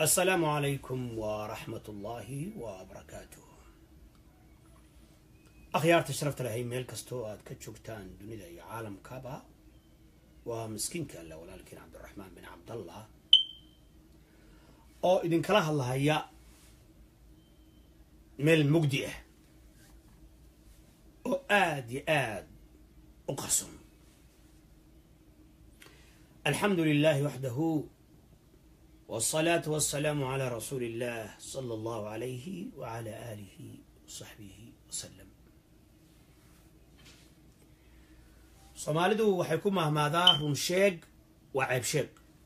asalaamu calaykum waraxmat ullaahi wabarakaatuh akhyaarta sharafta lahay meel kastoo aad ka joogtaan dunida iyo caalamkaba waa miskiinka alle walaalkiin cabdiraxmaan bin cabdallah oo idinkala hadlahaya meel mugdi ah oo aada iyo aada u qarsoon alxamdu lilahi waxdahu والصلاة والسلام على رسول الله صلى الله عليه وعلى آله وصحبه وسلم soomaalidu waxay ku mahmaadaa run sheeg waa ceeb sheeg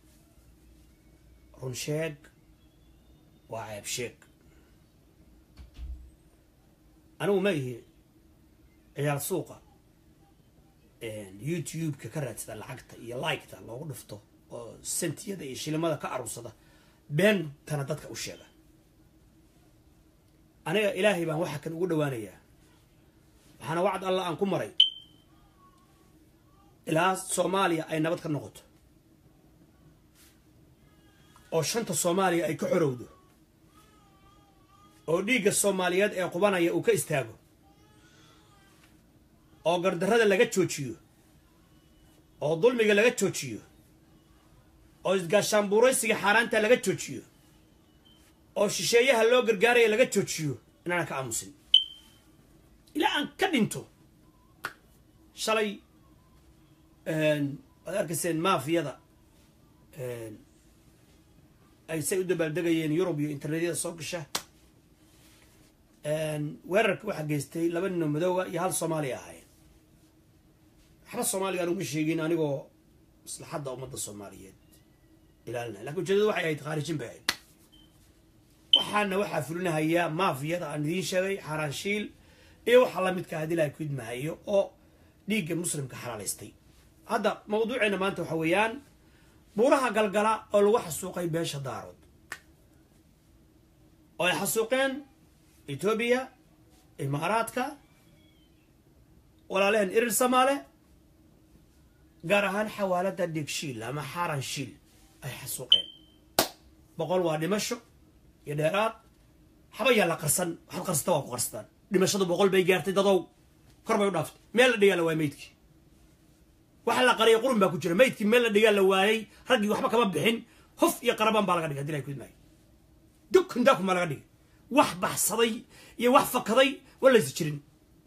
run sheeg waa ceeb sheeg anigu ma ihi ciyaar suuqa youtube-ka ka raadsada lacagta iyo liketa loogu dhufto oo sentiyada iyo shilimada ka aruursada beentana dadka u sheega aniga ilaahay baan waxa kan ugu dhawaanayaa waxaana wacd allah aan ku maray ilaa soomaaliya ay nabad ka noqoto oo shanta soomaaliya ay ka xorowdo oo dhiigga soomaaliyeed ee qubanaya uu ka istaago oo gardarrada laga joojiyo oo dulmiga laga joojiyo oo isgaashaanbuuraysiga xaaraanta laga joojiyo oo shisheeyaha loo gargaaraya laga joojiyo inaana ka aamusin ilaa aan ka dhinto shalay waad arkayseen maafiyada ay say u dabaaldegayeen yurub iyo internetyada soo gasha weerarka waxaa geystay laba ninoo madoowa iyo hal soomaaliya ahaayeen waxba soomaaliga aan uma sheegin anigoo maslaxadda ummadda soomaaliyeed ilaalinay lakin ujeedadu waxay ahayd khaarijin bay ahayd waxaana waxaa fulinahayaa maafiyada aan idiin sheegay xaaraanshiil iyo waxa lamidka hadii laha kudmahayo oo dhiigga muslimka xalaalaystay hadda mawduuceena maanta waxa weeyaan buuraha galgala oo lagu xasuuqay beesha daarood oo ay xasuuqeen etoobiya imaaraadka walaalehen irir samaale gaar ahaan xawaalada dhigshiil ama xaaran shiil ay xasuuqeen boqol waa dhimasho iyo dheeraad waxba yaa la qarsan waxaad qarsata waa ku qarsataan dhimashadu boqol bay gaartay dadow kor bay u dhaaftay meel la dhigaa la waayay maydkii waxa la qariyay qurun baa ku jira maydkii meel la dhigaa la waayay raggii waxba kama bixin hof iyo qarabaan baa laga dhigay hadii la kudmaayo dukun daakun baa laga dhigay wax baxsaday iyo wax fakaday walaysa jirin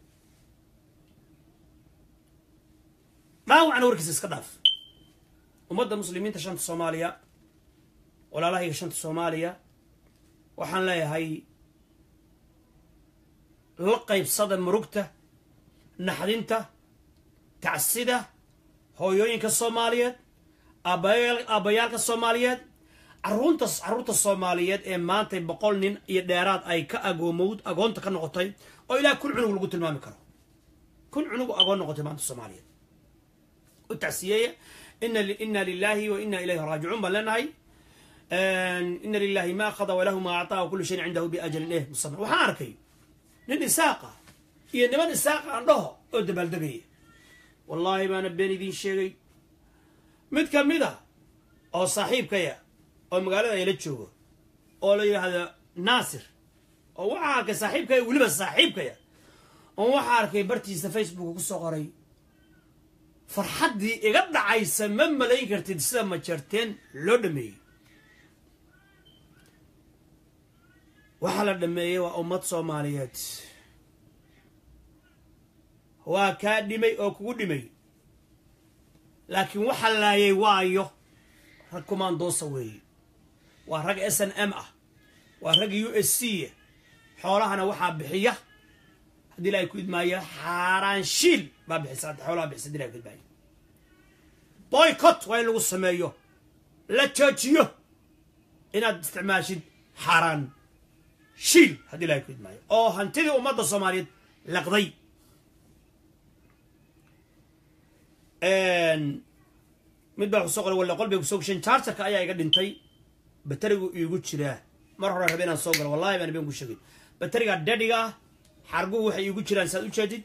dhaawacna warkiisa iska dhaaf ummadda muslimiinta shanta soomaaliya walaalahayga shanta soomaaliya waxaan leeyahay la qaybsada murugta naxdinta tacsida hooyooyinka soomaaliyeed aabbayaalka soomaaliyeed caruurta carruurta soomaaliyeed ee maantay boqol nin iyo dheeraad ay ka agoomowd agoonta ka noqotay oo ilaa kun cunug lagu tilmaami karo kun cunug agoon noqotay maanta soomaaliyeed u tacsiyeeya ina lilahi wa ina ilayhi raajicuun baan leenahay ina lilahi ma akhada walahu ma acطaa wa kulu shayin cindahu biajalin eh musama waxaan arkay nin isaaqa iyo niman isaaqa aan dhaho oo dabaaldegaya wallaahi baana been idiin sheegay mid ka mid a oo saaxiibkaya oo magaalada ayla joogo oo la yidhaahdo naasir oo waxaa arkay saaxiibkaya weliba saaxiibkaya oo waxaa arkay bartiisa facebook ku soo qoray farxaddii iga dhacaysa ma malayn kartid sida majarteen loo dhameeyey waxaa la dhameeyey waa ummad soomaaliyeed waa kaa dhimay oo kugu dhimay laakiin waxa laayay waayo rag kumaandoosa weeye waa rag s n m ah waa rag u s c xoolahana waxaa bixiya haddii ilahay ku idmaayo xaaraanshiil baa bixisa xoolaha bixisa hadii ilahay ku idmaayo boycott waa in lagu sameeyo la joojiyo inaad isticmaashid xaaraan shiil haddii ilahay ku idmaayo oo hantidii ummadda soomaaliyeed laqday mid baa kusoo qoray walla qol bay kusoo gasheen chargerka ayaa iga dhintay baterigu iigu jiraa mar hore rabe inaan soo galo wallahi baan been ku sheegay bateriga dadhiga ah xarguhu waxay iigu jiraan saad u jeedid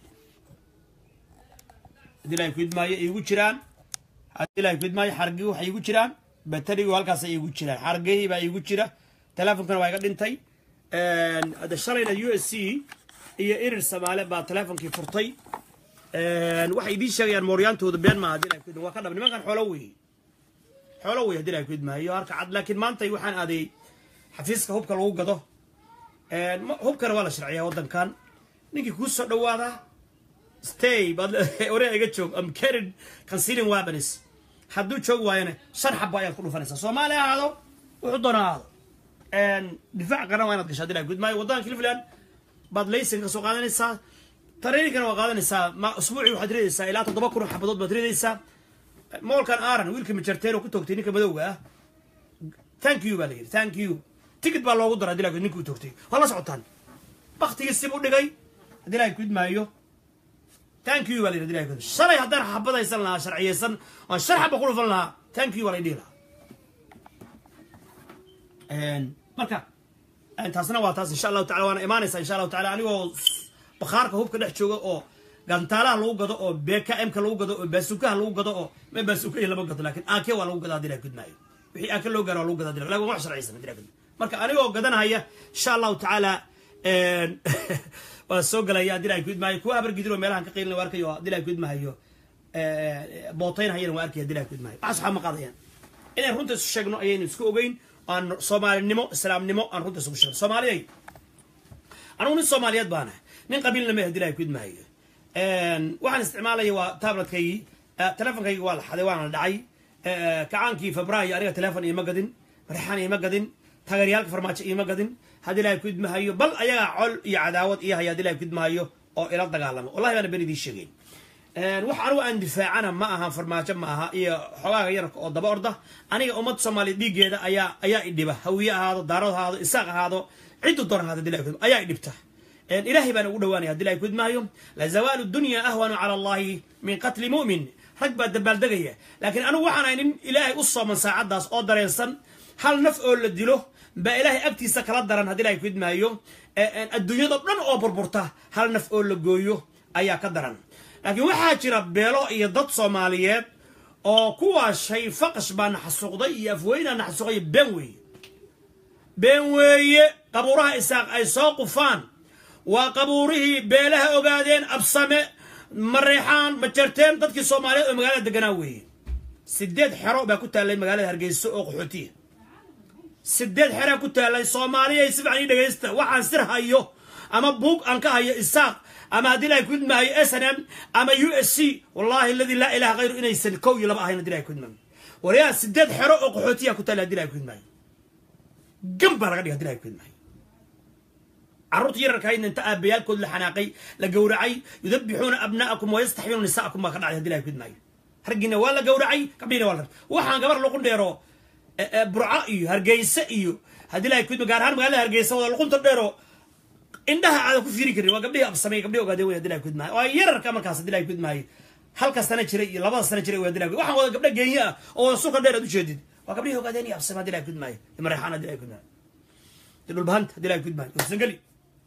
haddii ilahay ku idmaayo iigu jiraan haddii ilahay ku idmaayo xarguhu waxay iigu jiraan baterigu halkaasay iigu jiraan xargihii baa iigu jira teleefonkana waa iga dhintay hadda shalayna u s c iyo irir samaale baa teleefonkii furtay waxay idiin sheegayaan mooryaantooda been maaha hadii laakid waa ka dhab nimankan xoolo weeye xoolo wey hadii laakid maayo harka cad laakiin maanta waxaan aaday xafiiska hubka lagu gado hubkana waa la sharciyaa waddankan ninkii kuu soo dhawaada stay baad ore iga joog am carried concealing weapons hadduu joog waayana shan xaba ayaad ku dhufanaysaa soomaali ahaado wuxuu doona ahaado difaac qaran waa inaad gashaa hadii laakid maayo waddanka cleveland baad laysan ka soo qaadanaysaa tareenkana waa qaadanaysaa ma usbuucii waxaad ridaysaa ilaa toddoba kun oo xabadood baad ridaysaa moolkan aaran wiilka majarteen oo ku toogtay ninka madowga ah thank you baa la yidhi thank you ticket baa loogu dara hadii laakiin ninka u toogtay waa la socotaan baktigii sib u dhigay haddii laakiin kid maayo thank you baa la yidhi hadii laakiin shalay haddaan xabadaysan lahaa sharciyeysan oon shan xaba ku dhufan lahaa thank you baa la dhihi lahaa marka taasna waa taas insha allahu tacala waana imaanaysaa insha allahu tacala anigoo bakhaarka hubka dhex jooga oo gantaalaha lagu gado oo bkmka lagu gado oo baasukaha lagu gado oo ma baasukahi lama gado lakin ak waa lagu gada hadii la gudmaayo wixii ak loo gaaro waa lagu gada hadii lakin wax sharciysan hadii la gudmaayo marka anigoo gadanahaya insha allahu tacaala waa soo galaya hadii la gudmaayo kuwa habargidiro meelahan ka qiilina waa arkayo hadii la gudmaayo bootaynahayana waa arkaya hadii la gudmaayo waxaas waxaa ma qaadayaan inaan runta isu sheegno ayaynu isku ogeyn aan soomaalinimo islaamnimo aan runta isugu sheegno soomaaliyay anugu nin soomaaliyeed baana nin qabiilna ma hadii la gudmaayo waxaan isticmaalaya waa tabletkaygi telefonkaygi waa la xaday waana la dhacay kacaankii febraayo aniga telefon iima gadin marexaan iima gadin taageeryaalka farmaajo iima gadin haddii ilahay kudmahayo bal ayagaa col iyo cadaawad iyo haya hadii ilahay kudmahayo oo ila dagaalamo wallahi baana ben idiin sheegeyn wax anigu aan difaacana ma aha farmaajo ma aha iyo xogaaga yararka oo daba orda aniga ummadda soomaaliya dhiiggeeda ayaa ayaa idhiba hawiye ahaado daarad ahaado isaaq ahaado ciddu doran ahaado hadii ilahay kudma ayaa idhibta ilahay baan ugu dhawaanaya hadii ilahay kudmaayo lazawaalu dunya ahwanu cala allahi min qatli mu'min rag baa dabaaldegaya laakiin anigu waxaan ahay nin ilaahay u sooman saacaddaas oo dareensan hal naf oo la dilo baa ilaahay agtiisa kala daran haddii ilahay kudmaayo adduunyado dhan oo burburta hal naf oo la gooyo ayaa ka daran laakiin waxaa jira beelo iyo dad soomaaliyeed oo kuwaa shay faqash baa naxasuuqday iyo afweynaa naxasuuqay been weeye been weeye qabuuraha isaaq ay soo qufaan waa qabuurihii beelaha ogaadeen absame mareexaan majarteen dadkii soomaaliyeed oo magaalada deganaa weeye sideed xero baa ku taallay magaalada hargeyso oo qaxootiya sideed xeraa ku taallay soomaaliyay si fican ii dhegaysta waxaan sir hayo ama buug aan ka hayo isaaq ama haddii ilahay kudmaayo s n m ama u s c wallahi aladii laa ilaha hayru inaysan kow iyo laba ahayn hadii ilahay kudmaayo walayaa sideed xero oo qaxootiya ku taallay hadii ilahay kudmaayo gam baa laga dhiga hadii ilahay kudmaayo carruurta yararka haydna inta aabayaalkood la xanaaqay la gowracay yudabixuuna abna'akum wayastaxyuuna nisa'akum baa ka dhacay hadii ilahay kudmaayo raggiina waa la gowracay gabdhiina waa la waxaan gabar luqun dheero burco iyo hargeysa iyo haddii ilahay kudma gaar ahaan magaalada hargeysa wada luqunta dheero indhaha aada ku fiiri karin waa gabdhihii absamey gabdhihi ogaadeen wey hadii ilahay kudmaayo waa yararka markaas hadii ilahay kudmaayo halka sana jiray iyo labada sana jiray wey hadii ilahay waxaan wada gabdha geenya ah oo wada sulka dheer aad ujeedid waa gabdhihii ogaadeen iyo absame hadii ilahay kudmaayo iyo mareexaan hadii ilahay kudmaayo iyo dhulbahanta hadii ilahay kudmaayo sangeli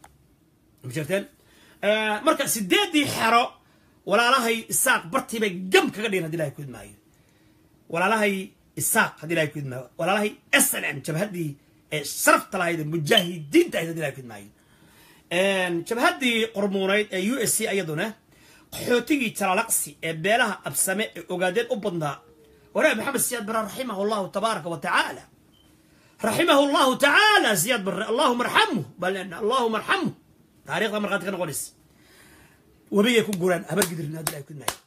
mjarteen marka sideedii xero walaalahay isaaq bartii bay gam kaga dhigeen hadii ilahay kudmaayo walaalahay isaaq hadii ilahay kudmaayo walaalahay s n m jabhaddii ee sharafta lahayd ee mujaahidiinta ahayd hadii ilahay kudmaayo jabhaddii qormuunayd ee u s c iyaduna qaxootigii jalalaqsi ee beelaha absame ee ogaadeed u badnaa waraab maxamed siyaad bare raximahu allahu tabaaraka wa tacaala raximahu allahu tacaala siyaad bare allahuma arxamhu bal allahuma arxamhu taarikhda markhaati ka noqonaysa webiyay ku guraan habargidirin hadii ilahay kudmaayo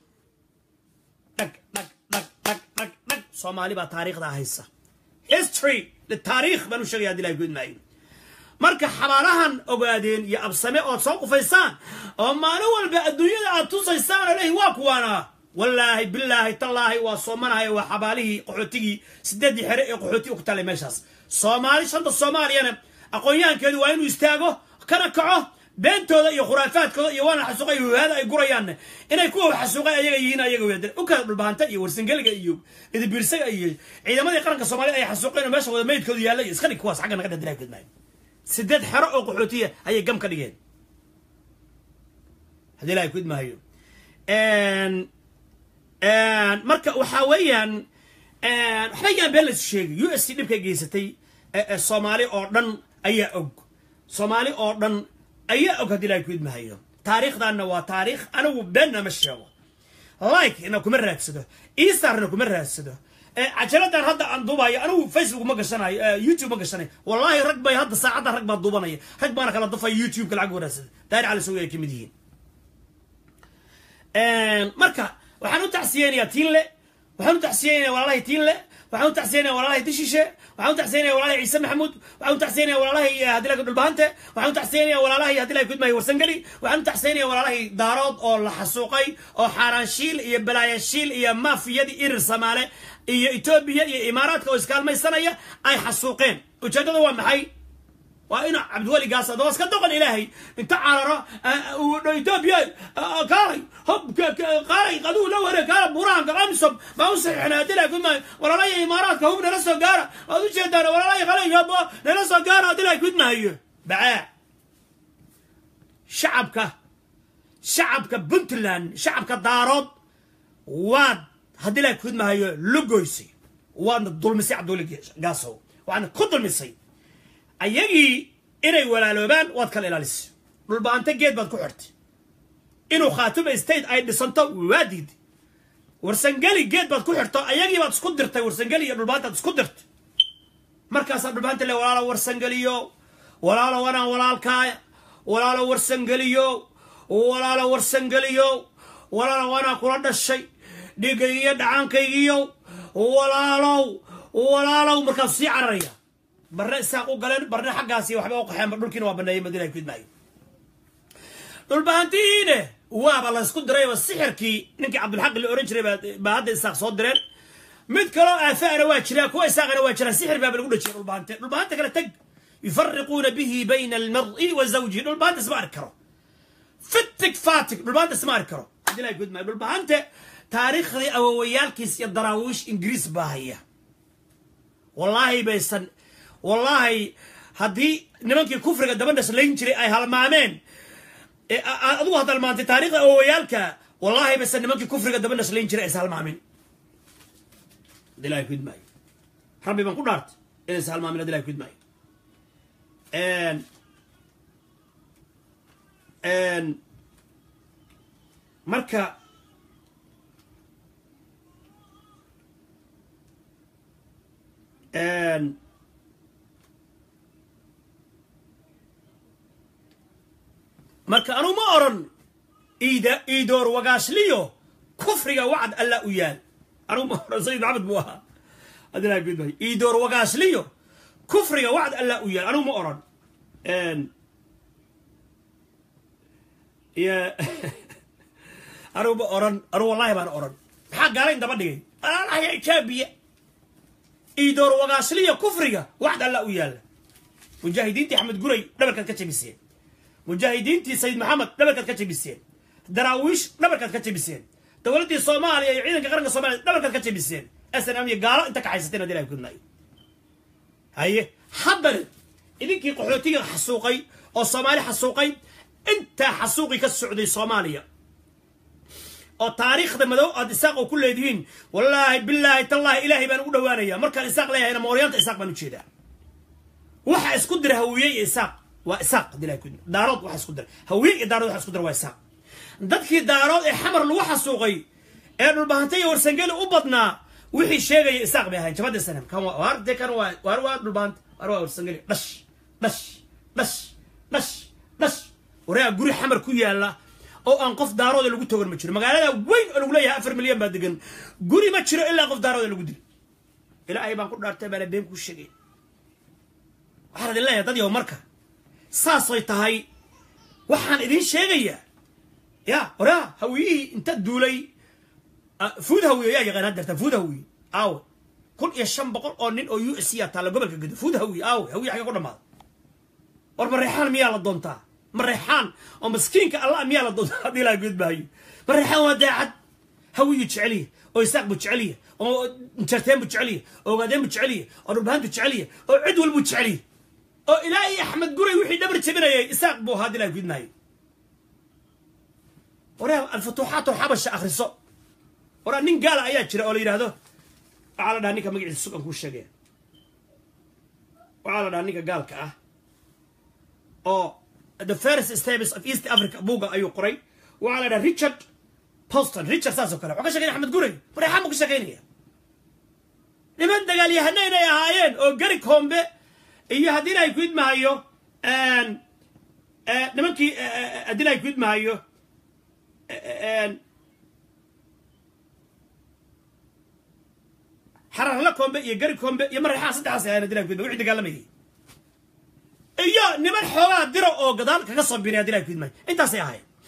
dhag dhag dhag dhag dhag dhag soomaali baa taariikhdaa haysa history taariikh baan u sheegaya hadi ilahay kudmaayo marka xabaalahan ogaadeen iyo absame ood soo qufaysaan oo maalin walba adduunyada aad tusaysaan oo lehi waa kuwaana wallaahi bilaahi tallaahi waa soomanahay waa xabaalihii qaxootigii sideeddii xere ee qaxootiga ku taalay meeshaas soomaali shanta soomaaliyana aqoon-yahankeedu waa inuu istaago kana kaco beentooda iyo khuraafaadkooda iyo waana xasuuqa iyo wahaada ay gurayaanne inay kuwa xasuuqay ayaga yihiin ayaga weedeen u kala dhulbahanta iyo warsangeliga iyo idibiirsaga iyo ciidamadii qaranka soomaaliyed ay xasuuqeen oo meesha wada meydkoodu yaalla iyo iska dhig kuwaas xagga naga dhadilaa kudmaayo sideed xero oo qaxootiya ayay gam ka dhigeen haddii ilahay kudmaayo marka waxaa weeyaan waxba yaan been laysu sheegay u s c dhibkay geysatay soomaali oo dhan ayaa og soomaali oo dhan ayaa og haddii ilahay ku idmahayo taariikhdaanna waa taariikh anigu beenna ma sheego like-na kuma raadsado eastarna kuma raadsado cajaladan hadda aan duubayo anigu facebook ma gashanayo youtube ma gashanayo wallahi rag bay hadda saacadda rag baa duubanaya rag baana kala dafaya youtube-ka lacag waraadsada daari cali sawir ay ka mid yihiin marka waxaan u tacsiyeynayaa tiinle waxaan u tacsiyeynayaa walaalahay tiinle waxaan u tacsiyeynayaa walaalahay dishishe waxaan u tacsiyeynayaa walaalahay ciise maxamuud waxaan u tacsiyeynayaa walaalahay hadilaga dhulbahante waxaan u tacsiyeynayaa walaalahay hadilaga kudmahay warsangeli waxaan u tacsiyeynayaa walaalahay daarood oo la xasuuqay oo xaaraanshiil iyo balaayashiil iyo maafiyadii irir samaale iyo etoobiya iyo imaaraadka oo iskaalmaysanaya ay xasuuqeen ujeeddada waa maxay waa inu cabdiweli gaas adoo iska doqon ilaahay inta cararo etoobiya kaalay hob qaalay qaduu la wareeg kaala burahanka qamsom baa u saxiixnaa adila kudmay walaalaya imaaraadka hub nala soo gaara waad u jeedaan walaalaya qalayga nala soo gaara adila kudmahayo bacaa shacabka shacabka puntland shacabka daarood waad haddii la kudmahayo lugoysay waadna dulmisay cabdiweli gaasow waadna ku dulmisay ayagii inay walaaloobaan waad kala ilaalisay dhulbaante geed baad ku xirtay inuu khaatuma state ay dhisanto waa diiday warsangeli geed baad ku xirto ayagii baad isku dirtay warsangeli iyo dhulbaantaad isku dirtay markaasaa dhulbaanta le walaalo warsangeliyo walaalo wanaan walaalkaaya walaalo warsangeliyo walaalo warsangeliyo walaalo wanaa kula dhashay dhigaygiyo dhacaankaygiyo walaalow walaalow markaasuu sii cararaya barne isaaq u galeen barne xaggaasi waxba u qaxeen dhulkiina waa baneeyay madiina ay kudmaayo dhulbahantihiine waaba laysku dirayba sixirkii ninkii cabdulxaq la ohan jiray baa hadda isaaq soo direen mid kaloo aafaana waa jiraa kuwa isaaqana waa jiraa sixir baaba lagu dhajiya dhulbahante dhulbahanta kale tag yufariquuna bihi bayna almar'i wa zawjihi dhulbahanta isma arki karo fitig fatig dhulbahanta isma arki karo madiina ay kudmaayo dhulbahante taariikhdii awowayaalkiis iyo daraawiish ingiriis baa haya wallaahi baysan wallaahi haddii nimankii kufriga dabadhas layn jiray ay halmaameen adigu had halmaantay taarikhda awowayaalka wallaahi baysan nimankii kufriga dabadhas layn jiray aysa halmaamin adilahi kudmaayo rabbi baan ku dhaartay inaysa halmaamin adilahi kudmaayo marka marka anuu ma oran iida iidoor wagaashliyo kufriga wacd alla u yaal anuu ma oran sayid maxamed buu ahaa adilaa gudbay iidoor wagaashliyo kufriga wacd alla u yaal anuu ma oran y anuu ma oran anuu wallahi baan oran maxaa gaalayn daba dhigay alaalahaya ijaabiya iidoor wagaashliyo kufriga wacd alla u yaalla mujaahidiintii axmed guray dhabarkaad ka jabiseen mujaahidiintii sayid maxamed dhabarkaad ka jabiseen daraawiish dhabarkaad ka jabiseen dowladdii soomaaliya iyo ciidanka qaranka soomaliya dhabarkaad ka jabiseen snm iyo gaalo inta kaxaysateen hadii ilahay kudmaayo haye haddana idinkii qaxootiga xasuuqay oo soomaali xasuuqay intaa xasuuqii ka socday soomaaliya oo taariikhda madow aad isaaq oo ku leedihiin wallaahi bilaahi tallaahi ilaahay baan ugu dhawaanaya markaan isaaq leeyahayna mooryaanta isaaq baan ujeedaa waxa isku dira hawiye iyo isaaq waa isaaq hadii ilahay kudma daarood waxa isku dira hawiye iyo daarood waxa isku dira waa isaaq dadkii daarood ee xamar lagu xasuuqay ee dhulbahanta iyo warsangeli u badnaa wixii sheegaya isaaq bay ahayn jabadii sanam kan waar dee kan waa waar waa dhulbahanta waar waa warsangeli dhash dhash dhash dhash dhash wareega guri xamar ku yaala oo aan qof daarooda lagu togan ma jiro magaalada weyn oo lagu leeyahay afar milyan baa degan guri ma jiro ilaa qof daarooda lagu dilo ilaahay baan ku dhaartay baana been kuu sheegay waxaan idin leeyahay dad yow marka saasay tahay waxaan idin sheegayaa ya oraa hawiyihii inta duulay fuud hawiye yaa yaqaan haddeerta fuud hawiye aawe kun iyo shan boqol oo nin oo u s yaa taalla gobolka gedo fuud hawiye aawe hawiye xagga ku dhamaada war mareexaan miyaa la doontaa mareexaan oo maskiinka allah miyaa la doontaa haddii laa gudbaayo mareexaan waa daacad hawiyu jeceliya oo isaaq buu jeceliya oo jarteen buu jeceliya oo ogaadeen buu jeceliya oo dhulbahaan buu jeceliya oo cid walbuu jeceliya oo ilaahay axmed guray wixii dhabar jebinayay isaaq buu ahaa haddii laa gudmaayo waraa alfutuuxaat xabasha akhriso waraa nin gaala ayaa jira oo la yidhaahdo waxaa la dhaha ninka magaciisa sugan kuu sheegaya waxaa la dhahaa ninka gaalka ah oo the first stables of east africa buuga ayuu qoray waxaa la dhaha richard poston richard saas oo kale wuxuu ka sheegaynaya axmed guray mareexaan buu ka sheegaynaya niman dagaalyahana inay ahaayeen oo gari kombe iyo haddii ay ku idmahayo nimankii haddii ay ku idmahayo xararla kombe iyo gari kombe iyo mareexaan saddexaas ahaayeen haddii ay ku idmahayo wixii dagaalamayay iyo niman xoogaa diro oo gadaal kaga soo biray haddii ay ku idmahayo intaasay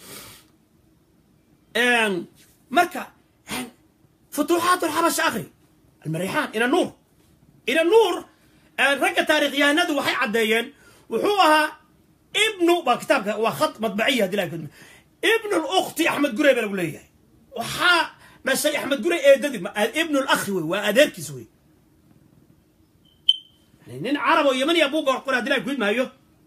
ahaayeen marka futuuxaat alxabasha akri almarixaan ina nuur ina nuur ragga taarikhyahanadu waxay caddeeyeen wuxuu ahaa ibnu waa kitaabka waa khad madbaciya hadii laha ibnu lukhti axmed gurey baa lagu leeyahay waxaa dhashay axmed gurey eedadii ibnu lakhi wey waa adeerkiis wey nin carab oo yamaniya buu qorqoray hadii laha kudmaayo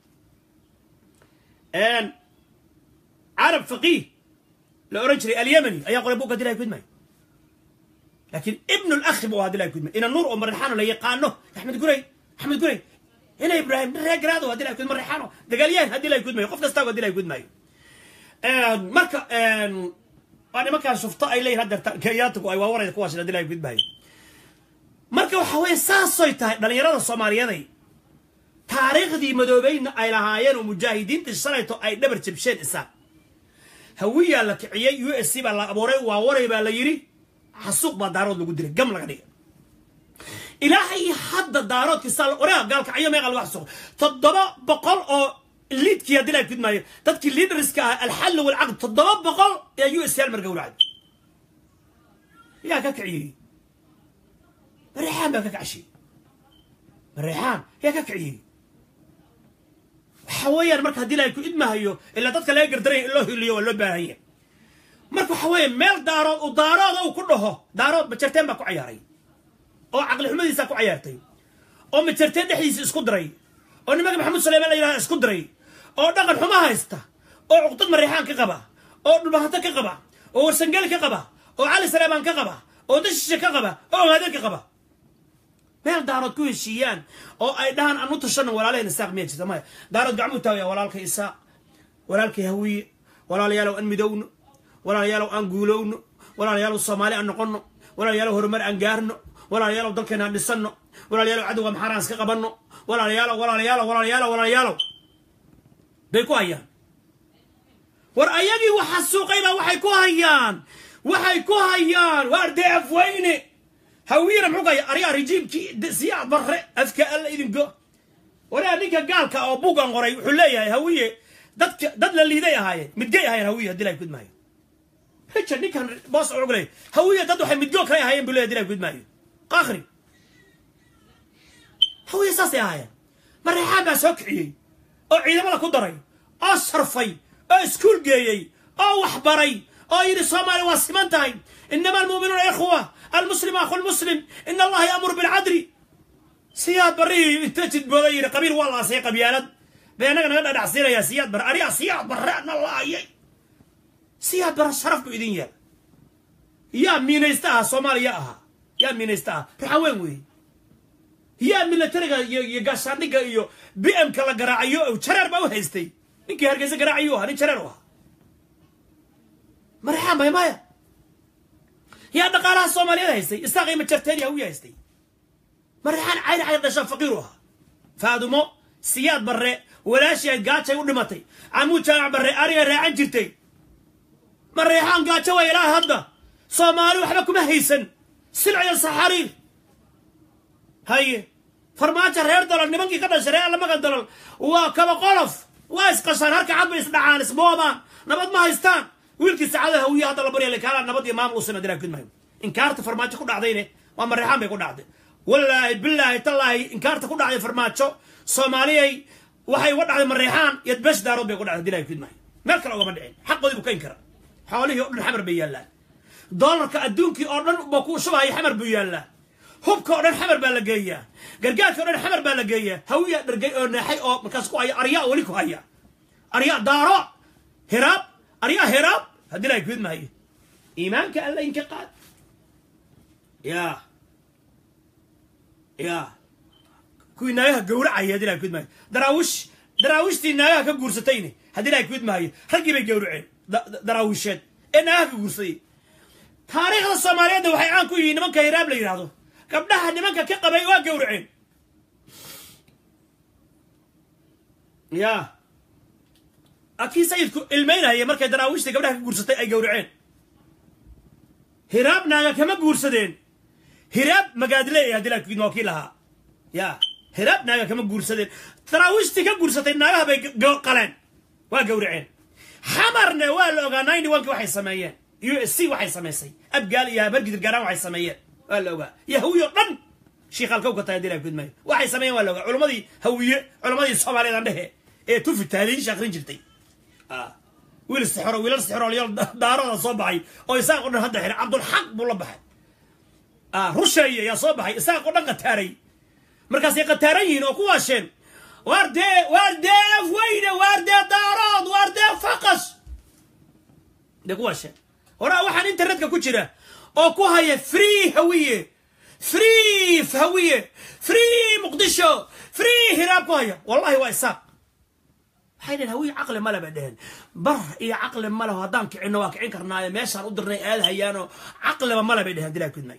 carab faqiih la oran jiray alyamani ayaa qoray buugga hadii laha kudmaayo لكن ابن الاخ بو هذا لا يكون ان النور عمر ريحانو لا يقانو احمد قري احمد قري هنا ابراهيم ريق هذا هذا لا يكون مر ريحانو دقاليان هذا لا يكون مايو قف كستا هذا لا يكون مايو ان مركا ان انا ما كان شفت اي لي هذا كياتك اي ووري كواش هذا لا يكون مايو marka waxa weeye saasay tahay dhallinyarada soomaaliyaday taariikhdii madoobayna ay lahaayeen oo mujaahidiinta shalayto ay dhabar jabsheen isaan hawiyaa la kiciyey u s c baa la abuuray waa waray baa la yidhi xasuuq baa daarood lagu dilay gam laga dhigay ilaahay hadda daaroodkiisaa oraa gaalka cayo meeqa lagu xasuuq toddoba boqol oo liidkii haddii laa kudmaayo dadkii liidariska ah alxalli walcaqd toddoba boqol ee u s l mar gowracay yaa ka kiciyey mareexaan baa ka kacshay mareexaan yaa ka kiciyey waxa weeyaan marka haddii laa ku idmahayo ilaa dadka laga gardaraya in loo hiliyo waa loo baahanya marka waxa weeye meel daarood uu daarooda uu ku dhaho daarood majarteen baa ku cayaaray oo caqli xumadiisaa ku cayaartay oo majarteen dhexdiisa isku diray oo nimanka maxamuud suleymaan la yidhahda isku diray oo dhaqan xumo haysta oo cuqdad mareexaan ka qaba oo dhulbahanto ka qaba oo warsangeli ka qaba oo cali saleemaan ka qaba oo dashishe ka qaba oo ogaadeen ka qaba meel daarood ku heshiiyaan oo ay dhahaan anu tashano walaalaheen isaaq miya jirta maya daarood gacmuu taagaya walaalkay isaaq walaalkay hawiye walaalayaalow aan midowno walaalayaalow aan guulowno walaalayaalow soomaali aan noqonno walaalayaalow horumar aan gaarno walaalayaalow dalkeena aan dhisanno walaalayaalow cadowga maxaaraan iska qabanno walaalayaalow walaalayaalow walaalayaalow walaalayaalow bay ku hayaan war ayagii waxa suuqaybaa waxay ku hayaan waxay ku hayaan waa ardee afweyne hawiyana muxuu kaya aryaa rijiimkii siyaad barre afka alla idinko waraa ninka gaalka oo buugan qoray wuxuu leeyahay hawiye dadka dad la liiday ahaayeen midgay ahaayeen hawiye haddii laa gudmaayo richard ninkan boos ugu leeyahay hawiye dad waxay midgoo kale ahaayeen buu leeyahay haddii laa gudmaayo qakhri hawiye saasay ahaayeen mareexaan baa soo kiciyey oo ciidamada ku daray oo sarfay oo iskuul geeyey oo waxbaray oo yidhi soomaaliya waa siman tahay inama almuuminuuna ikhwa almuslim akhu lmuslim in allaha yaamuru bilcadli siyaad barrihii inta jidbooda yidhi qabiil waa laasay qabyaalad bay annaga naga dhadhacsiinayaa siyaad barre ariga siyaad barre na laayay siyaad barre sharaf buu idin yaal yaa miinaysta ahaa soomaaliya ahaa yaa miinaysta ahaa raxaweyn weeye yaa milatariga iyo gaashaandhigga iyo b m ka la garaacayo jareer baa u haystay ninkii hargeysa garaacayu ahaa nin jareer u ahaa marexaan bay maya yaa dhaqaalaha soomaaliyeed haystay isaaqay majarteen yaa u haystay marexaan cayr cayr dhashaa faqiiru ahaa faadumo siyaad barre walaashii ayd gaajay u dhimatay camuud jaamac barre ariga raacan jirtay mareexaan gaajo waa ilaa hadda soomaali waxba kuma haysan silciya saxariir haye farmaajo reer dolol nimankii ka dhashay reer lamagan dolol waa kaba qolof waa isqashaan harka cad bay isdhacaan isboobaan nabad ma haystaan wiilkii saacada hawiye hadda la barya lakaala nabad iyo maamul usina diraa gudmayo inkaarta farmaajo ku dhacdayne waa mareexaan bay ku dhacday wallaahi bilaahi tallaahi inkaarta ku dhacday farmaajo soomaaliyay waxay uga dhacday mareexaan iyo besh daarood bay ku dhacday dilaa gudmayo meel kale ugama dhicin xaqoodii buu kayn kara xoolihii o dhan xamar bay yaallaan doolarka adduunkii oo dhan ba ku shubahaya xamar buu yaallaa hubka oo dhan xamar baa la geeyaa gargaarka o dhan xamar baa la geeyaa hawiya dhargay oo neexay oo markaas ku haya aryaa weli ku haya aryaa daaro hiraab aryaa hiraab haddii laa gud maayo iimaanka alla inka qaad ya ya kuwii naagaha gowracaya haddii ilahay kuidmaayo daraawish daraawiishtii naagaha ka guursatayne haddii ilahay kuidmaayo raggii bay gowraceen daraawiisheed ee naagaha ka guursaday taariikhda soomaaliyeedna waxay caan ku yihiin nimanka hiraab la yidhaahdo gabdhaha nimanka ka qabay waa gowraceen ya akii sayidku ilmaynaya markay daraawiishtii gabdhaha ka guursatay ay gowraceen hiraab naaga kama guursadeen hiraab magaadle haddii ilahay kuidmaa kii lahaa ya hiraab naaga kama guursadeen daraawiishtii ka guursatay naagaha bay qaleen waa gowraceen xamarne waa la ogaa ninety one ki waxay sameeyeen u s c waxay samaysay abgaal iyo habargidir gaaraan waxay sameeyeen waa la ogaa iyo hawiyo dhan shiikhalka ka tahay hadii ilahay kuidmaayo waxay sameeyeen waa la ogaa culammadii hawiye culammadii soomaaliyeed aan dhehe ee tufi taaliisha akrin jirtay wiil sixiro wiilal sixirolyaal daarooda soo baxay oo isaaq o dhan hadda xiray cabdulxaq buu la baxay rusheeye ayaa soo baxay isaaq o dhan qataaray markaasay qataaran yihiin oo ku waasheen waar dee waar dee afweyne waar dee daarood waar dee faqas dee ku waasheen horaa waxaan internetka ku jira oo ku haya free hawiye free hawiye free muqdisho free hiraab ku haya wallahi waa isaaq waxay dheheen hawiye caqli male bay dheheen bar iyo caqli maleho haddaan kicinno waa kicin karnaayo meeshaan u dirnay aad hayaanoo caqliba male bay dheheen dilaa kudmay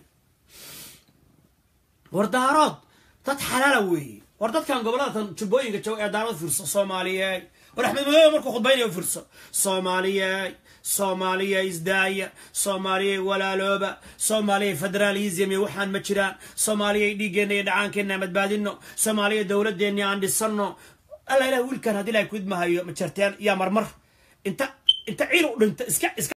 war daarood dad xalaala weeye war dadkan gobolladatan jubbooyinka jooga ee daarood fiirso soomaaliyeey war axmed madoobe markuu khudbaynayo fiirso soomaaliyeey soomaaliya isdaaya soomaaliyay walaalooba soomaaliyay federaalism iyo waxaan ma jiraan soomaaliyay dhiiggeenna iyo dhacaankeenna aan badbaadino soomaaliya dowladeenni aan dhisano alla ilah wiilkan haddii ilahay kuidmahayo majarteen yaa marmar inta inta ciil u dhinta iska iska